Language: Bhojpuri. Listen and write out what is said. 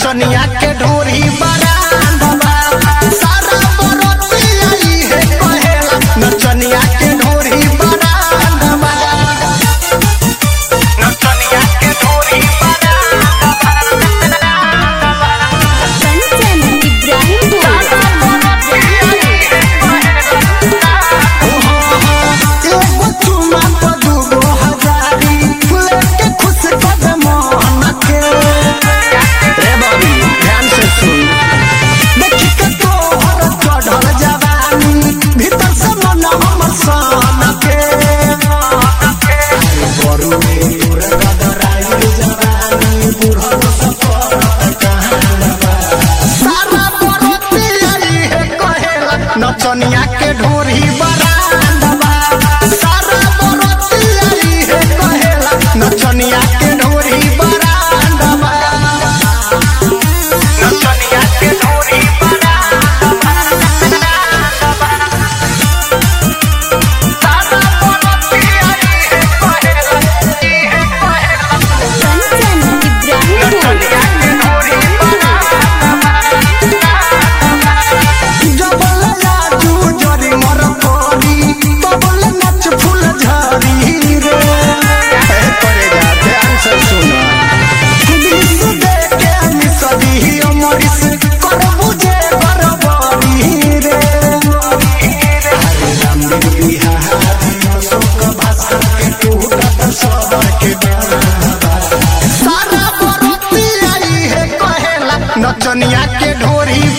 नचनिया के ढोरी बरांडवा सारा बरती आई है कहेला नचनिया के ढोरी बरांडवा नचनिया के ढोरी कंचन इब्राहिमपुर एगो चुमा तो दूगो हजारी लेके खुश कदम के रे बाबी ध्यान से सुन देखी के तोहर चढ़ल जवानी भीतर से मन हमर सन के बरू में तोर गदराई जवानी बुढ़ल सफर कहानवा सारा बरती आई है कहेला नचनिया के ढोरी बरांडवा सारा बरती आई है कहेला नचनिया के ढोरी बरांडवा नचनिया के ढोरी कंचन इब्राहिमपुर जबल लाजू जरी मर कोरी तबल नच फूल झरी रे ए परे जा ध्यान से सुना दिस देखे मिसदी अमरिस कर बुझे बरबरी रे हरे राम दिन बिहारी अशोक भास्कर के टूटत सबर के सारा बरती आई है कहेला नचनिया के ढोरी